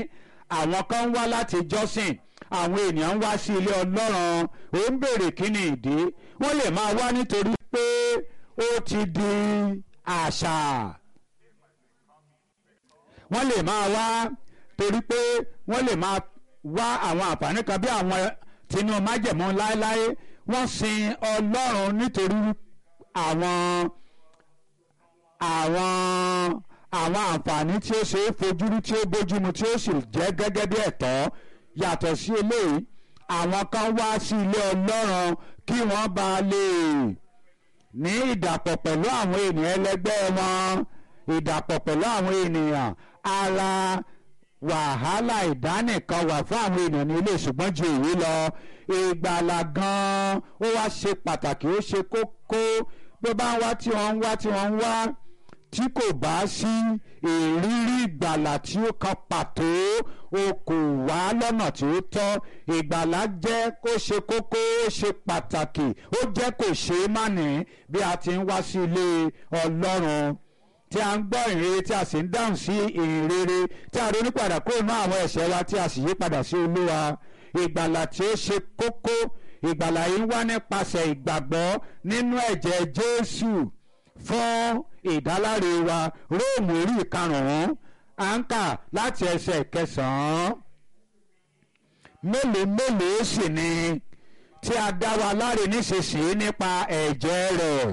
àwọn kan ń wá láti jọ́sìn àwọn ènìyàn ń wá sí ilé ọlọ́run ó ń béèrè kí ni ìdí wọ́n lè máa wá nítorí pé ó ti di àṣà wọ́n lè máa wá torí pé wọ́n lè máa wá àwọn àǹfààní kan bí àwọn tinú májẹ̀mú láéláé wọ́n sin ọlọ́run nítorí àwọn àwọn àwọn àǹfààní tí ó ṣe é fojúrí tí ó bójúmu tí ó sì jẹ́ gẹ́gẹ́ bí ẹ̀tọ́ yàtọ̀ sí eléyìí àwọn kan wá sí ilé ọlọ́run kí wọ́n bá lè ní ìdàpọ̀ pẹ̀lú àwọn ènìyàn ẹlẹgbẹ́ wọn ìdàpọ̀ pẹ̀lú àwọn ènìyàn ara wàhálà ìdánìkan wà fún àwọn ènìyàn ní ilé ṣùgbọ́n ju èyí lọ ìgbàlà gan-an ó wá ṣe pàtàkì ó ṣe kókó bí ó bá ń wá tí wọ́n ń wá tí wọ́n ń wá tí kò bá sí ìrírí ìgbàlà tí ó kan pàtó o kò wá lọ́nà tí ó tọ́ ìgbàlà jẹ́ kó ṣe kókó ó ṣe pàtàkì ó jẹ́ kò ṣe é má ní bí a ti ń wá sí ilé ọlọ́run tí a ń gbọ́ ìrere tí a sì ń dáhùn sí ìrere tí a ronú padà kúrò ní àwọn ẹ̀ṣẹ̀ wa tí a sì yí padà sí olúwa ìgbàlà tí ó ṣe kókó ìgbàlà yìí wá nípasẹ̀ ìgbàgbọ́ nínú ẹ̀jẹ̀ jésù fún ìdáláre wa róòmù orí ìkarùn-ún à ń kà láti ẹsẹ̀ kẹsàn-án mélòó mélòó sì ni tí a dá wa láre nísinsìnyí nípa ẹ̀jẹ̀ rẹ̀.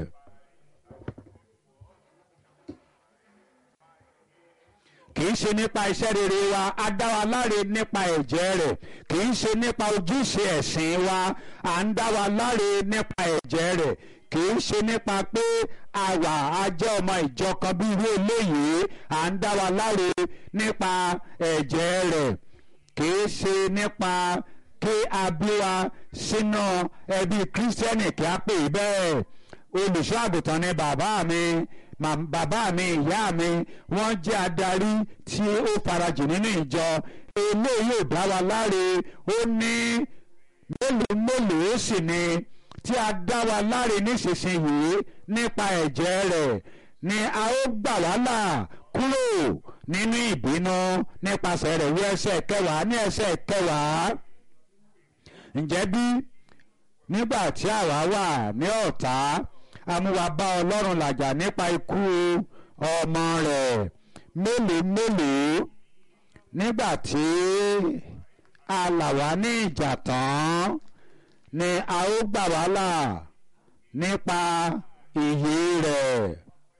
kì í ṣe nípa iṣẹ́ rere wa a dá wa láre nípa ẹ̀jẹ̀ rẹ̀ kì í ṣe nípa ojúṣe ẹ̀sìn wa à ń dá wa láre nípa ẹ̀jẹ̀ rẹ̀ kì í ṣe nípa pé àwa a jẹ́ ọmọ ìjọ kan bí irú eléyìí à ń dá wa láre nípa ẹ̀jẹ̀ rẹ̀ kì í ṣe nípa kí a bí wa sínú ẹbí kírísítẹ́nì kí a pè é bẹ́ẹ̀ olùṣọ́ àgùntàn ni bàbá mi bàbá mi ìyá mi wọ́n jẹ́ adarí tí ó farajì nínú ìjọ eléyìí ò dá wa láre ó ní mélòó mélòó sì ni tí a dá wa láre nísinsìnyí nípa ẹ̀jẹ̀ rẹ̀ ni a ó gbà wá là kúrò nínú ìbínú nípasẹ̀ rẹ̀ wí ẹsẹ̀ kẹwàá ní ẹsẹ̀ kẹwàá ǹjẹ́ bí nígbà tí àwa wà ní ọ̀tá amúwa bá ọlọ́run làjà nípa ikú ọmọ rẹ̀ mélòó mélòó nígbà tí a là wá ní ìjà tán ni a ó gbà wá là nípa ìyè rẹ̀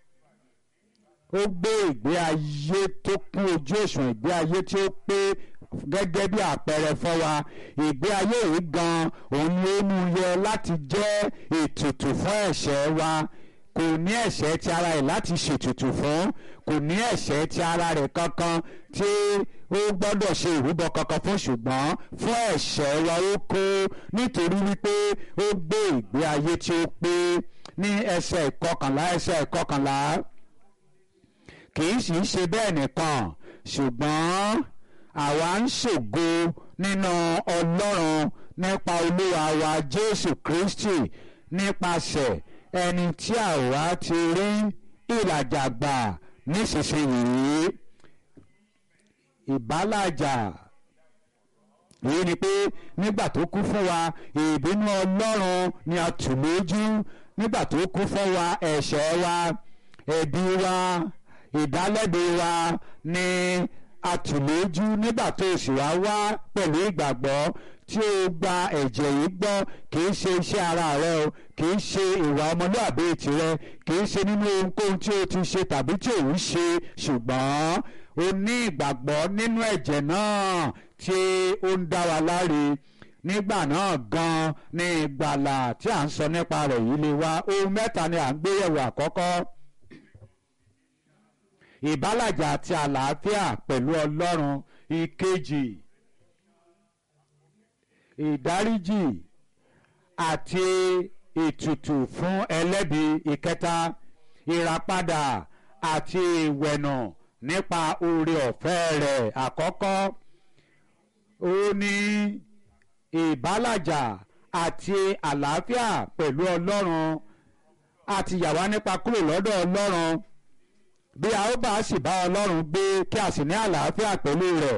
ó gbé ìgbé ayé tó kún ojú òṣùwọ̀n ìgbé ayé tí ó pé gẹ́gẹ́ bí àpẹẹrẹ fún wa ìgbé ayé yìí gan òun ni ó mú yẹ láti jẹ́ ètùtù fún ẹ̀ṣẹ̀ wa kò ní ẹ̀ṣẹ̀ ti ara rẹ̀ láti ṣètùtù fún kò ní ẹ̀ṣẹ̀ ti ara rẹ̀ kankan tí ó gbọ́dọ̀ ṣe ìrúbọ kankan fún ṣùgbọ́n fún ẹ̀ṣẹ̀ wa ó kó nítorí wípé ó gbé ìgbé ayé tí ó pé ní ẹsẹ̀ ìkọkànlá ẹsẹ̀ ìkọkànlá kì í sì í ṣe bẹ́ẹ̀ nìkan ṣùgbọ́n àwa ń ṣògo nínú ọlọ́run nípa olúwa wa jésù kristi nípasẹ̀ ẹni tí àwa ti rí ìlàjà gbà nísinsìnyí ìbálàjà èyí ni pé nígbà tó kú fún wa ìbínú ọlọ́run ni a tù lójú nígbà tó kú fún wa ẹ̀ṣẹ̀ wa ẹ̀bi wa ìdálẹ́bi wa ni atùlójú nígbà tó sì wá wá pẹ̀lú ìgbàgbọ́ tí ó gba ẹ̀jẹ̀ yìí gbọ́ kì í ṣe iṣẹ́ ara rẹ o kì í ṣe ìwà ọmọlúàbí tirẹ̀ kì í ṣe nínú ohunkóhun tí o ti ṣe tàbí tí ò ń ṣe ṣùgbọ́n o ní ìgbàgbọ́ nínú ẹ̀jẹ̀ náà tí ó ń dá wa láre nígbà náà gan ni ìgbàlà tí à ń sọ nípa rẹ̀ yìí lè wá ohun mẹ́ta ni à ń gbéyẹ̀wò àkọ́kọ́ ìbálàjà àti àlàáfíà pẹ̀lú ọlọ́run ìkejì ìdáríjì àti ètùtù fún ẹlẹ́bi ìkẹta ìràpadà àti ìwẹ̀nù nípa oore ọ̀fẹ́ rẹ̀ àkọ́kọ́ ó ní ìbálàjà àti àlàáfíà pẹ̀lú ọlọ́run àti yà wá nípa kúrò lọ́dọ̀ ọlọ́run bí a ó bá sì bá ọlọ́run gbé kí a sì ní àlàáfíà pẹ̀lú rẹ̀